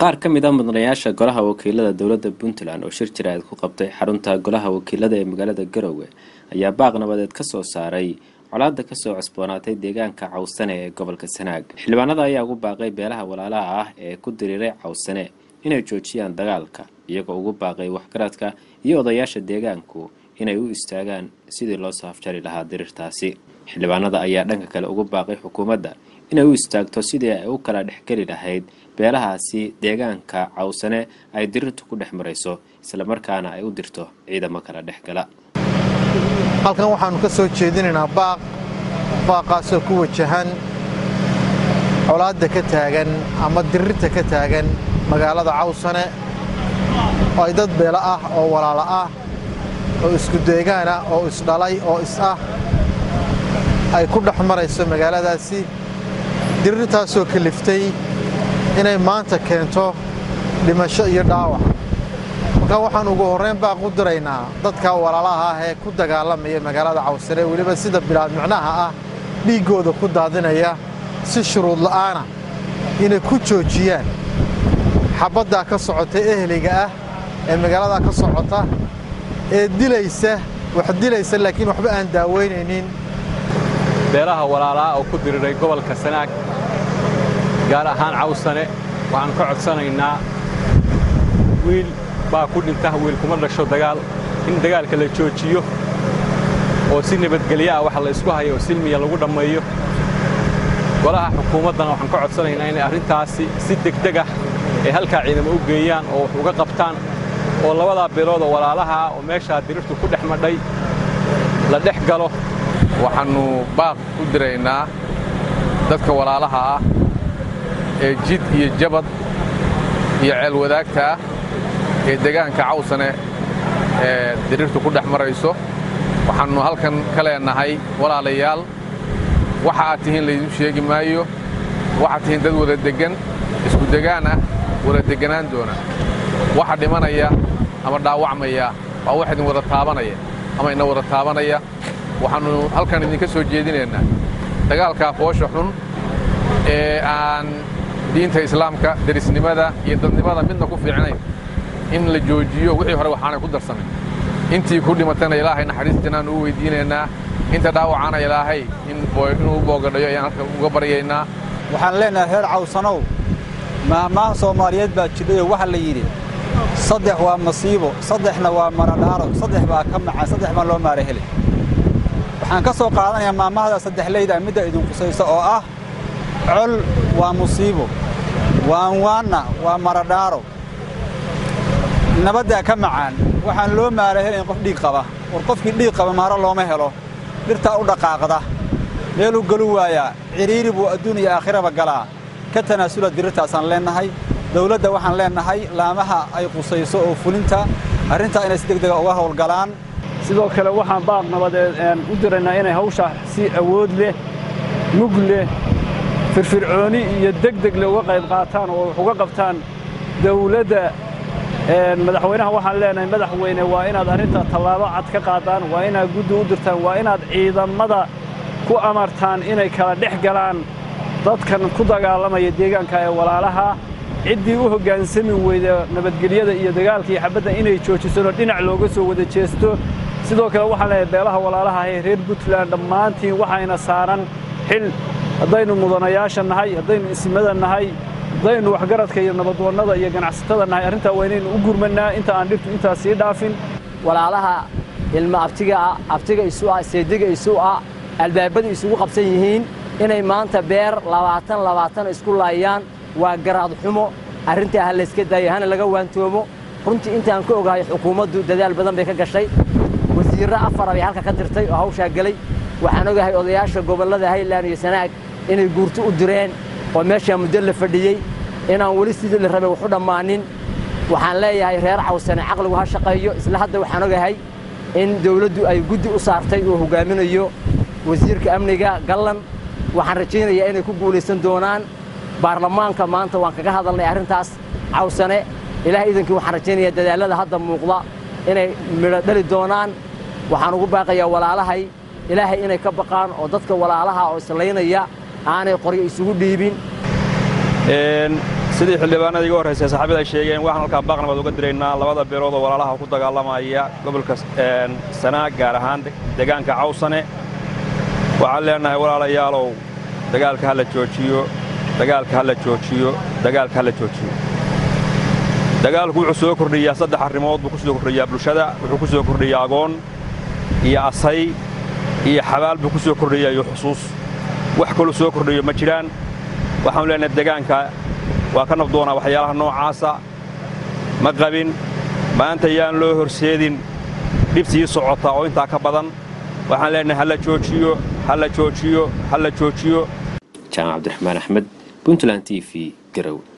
qaar ka mid a mudanayaasha golaha wakiilada dowladda puntland oo shir jiraad ku qabtay xarunta golaha wakiilada ee magaalada garowe ayaa baaq nabadeed ka soo saaray colaada kasoo cusboonaatay deegaanka cawsane ee gobolka sanaag xildhibaanada ayaa ugu baaqay beelaha walaalaha ah ee ku diriiray cawsane inay joojiyaan dagaalka iyagoo ugu baaqay waxgaradka iyo odayaasha deegaanku inay u istaagaan sidii loo saafjari lahaa diriirtaasi xildhibaanada ayaa dhanka kale ugu baaqay xukuumadda inay u istaagto sidii ay u kala dhexgeli lahayd beelahaasi deegaanka cawsane ay diriirtu ku dhex marayso islamarkaana ay u dirto ciidamo kala dhexgala halkan waxaannu ka soo jeedinaynaa baaq baaqaasoo ku wajahan colaadda ka taagan ama dirirta ka taagan magaalada cawsane oo ay dad beelo ah oo walaalo ah oo isku deegaan ah oo isdhalay oo is ah ay ku dhex marayso magaaladaasi dirirtaasoo kaliftay inay maanta keento dhimasho iyo dhaawac marka waxaan ugu horrayn baaq u diraynaa dadka walaalaha ah ee ku dagaalamaya magaalada cawsane weliba sida bilaad micnaha ah dhiiggooda ku daadinaya si shuruud la'aana inay ku joojiyaan xabaddaa ka socota eheliga ah ee magaaladaa ka socota ee dilaysa wax dilaysa laakiin waxba aan daaweynaynin beelaha walaalaha oo ku diriray gobolka sanaag gaar ahaan cawsane waxaan ka codsanaynaa wiil baa ku dhinta wiil kuma dhasho dagaal in dagaalka la joojiyo oo si nabadgelyo ah waxa la isku hayo oo silmiya lagu dhammeeyo golaha xukuumaddana waxaan ka codsanaynaa inay arrintaasi si degdeg ah ay halkaa ciidamo u geeyaan oo wax uga qabtaan oo labadaa beelood oo walaalaha ah oo meeshaa dirirtu ku dhex madhay la dhex galo waxaannu baaq u diraynaa dadka walaalaha ah ee jid iyo jabad iyo ceel wadaagta ah ee deegaanka cawsane ee diriirtu ku dhex marayso waxaannu halkan ka leennahay walaalayaal waxa aad tihiin laydiin sheegi maayo waxaad tihiin dad wada deggan isku degaan ah wada degganaan doona waxa dhimanaya ama dhaawacmaya waa wax idin wada taabanaya ama ina wada taabanaya waxaannu halkan idinka soo jeedinaynaa dagaalkaa foosha xun ee aan diinta islaamka derisnimada iyo dadnimada midna ku fiicnayn in la joojiyo wixii hore waxaanay ku darsamayn intii ku dhimatana ilaahay naxariis jannaan ugu weyddiinaynaa inta dhaawacana ilaahay inuu u boogadhayo ayaan halka uga baryaynaa waxaan leennahay reer cawsanow maahmaaha soomaaliyeed baa jidhayoo waxaa la yidhi saddex waa masiibo saddexna waa maradhaaro saddex baa ka macaan saddex baan loo maara helay waxaan ka soo qaadanayaa maamahda saddexleyda midda idin qusayso oo ah col waa musiibo waanwaanna waa maradhaaro nabaddaa ka macaan waxaan loo maara helayn qof dhiig qaba war qofkii dhiig qaba maaro looma helo dhirtaa u dhaqaaqda meeluu galu waayaa cidhiiri buu adduun iyo aakhiraba galaa ka tanaasula dirirtaasaan leennahay dawladda waxaan leennahay laamaha ay qusayso oo fulinta arrintaa inay si degdega uga howlgalaan sidoo kale waxaan baaq nabadeed u diraynaa inay hawshaa si awood leh mug leh firfircooni iyo degdeg leh uga qayb qaataan oo wax uga qabtaan dawladda madaxweynaha waxaan leenahay madaxweyne waa inaad arrinta tallaabo cad ka qaadaan waa inaad guddi u dirtaan waa inaad ciidamada ku amartaan inay kala dhex galaan dadkan ku dagaalamaya deegaanka ee walaalaha ciddii u hoggaansami weyda nabadgelyada iyo dagaalka iyo xabadda inay joojisano dhinac looga soo wada jeesto sidoo kale waxaan leeyahay beelaha walaalaha ee reer puntland dhammaantiin waxayna saaran xil haddaynu mudanayaasha nahay haddaynu ismada nahay haddaynu waxgaradka iyo nabadwannada iyo ganacsatada nahay arrintaa waa inaynu u gurmannaa inta aan dhibtu intaas sii dhaafin walaalaha ilma abtiga ah abtiga isu ah seediga isu ah albaabada isugu qabsan yihiin inay maanta beer labaatan labaatan isku laayaan waa garaad xumo arrintaa ha layska daayo hana laga waantoomo runtii intaan ka ogahay xukuumaddu dadaal badan bay ka gashay wasiirro afara bay halka ka dirtay oo hawshaa gelay waxaan ogahay odayaasha gobollada hayland iyo sanaag inay guurto u direen oo meeshaa muddo la fadhiyey inaan weli sidii la rabay waxu dhammaanin waxaan leeyahay reer cawsane caqligu ha shaqeeyo isla hadda waxaan ogahay in dawladdu ay guddi u saartay oo hoggaaminayo wasiirka amniga gallan waxaan rajaynayaa inay ku guulaysan doonaan baarlamaanka maanta waan kaga hadalnay arrintaas cawsane ilaah idankii waxaan rajaynayaa dadaallada hadda muuqda inay midho dhali doonaan waxaan ugu baaqayaa walaalahay ilaahay inay ka baqaan oo dadka walaalaha oo islaynaya aanay qoryo isugu dhiibin sidii xildhibaanada iga horraysay saxaabada ay sheegeen waxaan halkaa baaq nabad uga diraynaa labada beelood oo walaalaha ku dagaalamaya gobolka sanaag gaar ahaan deegaanka cawsane waxaan leenahay walaalayaalow dagaalka ha la joojiyo dagaalka ha la joojiyo dagaalka ha la joojiyo dagaalku wuxuu soo kordhiyaa saddex arrimood buu ku soo kordhiyaa bulshada wuxuu ku soo kordhiyaa agoon iyo asay iyo xabaal buu ku soo kordhiyaa iyo xusuus wax kaluu soo kordhiyo ma jiraan waxaanu leenahay deegaanka waa ka nabdoonaa waxyaalaha noocaasa ma qabin maanta yaan loo horseedin dhib sii socota oo intaa ka badan waxaan leenahay ha la joojiyo ha la joojiyo ha la joojiyo jaamac cabdiraxmaan axmed puntland t v garow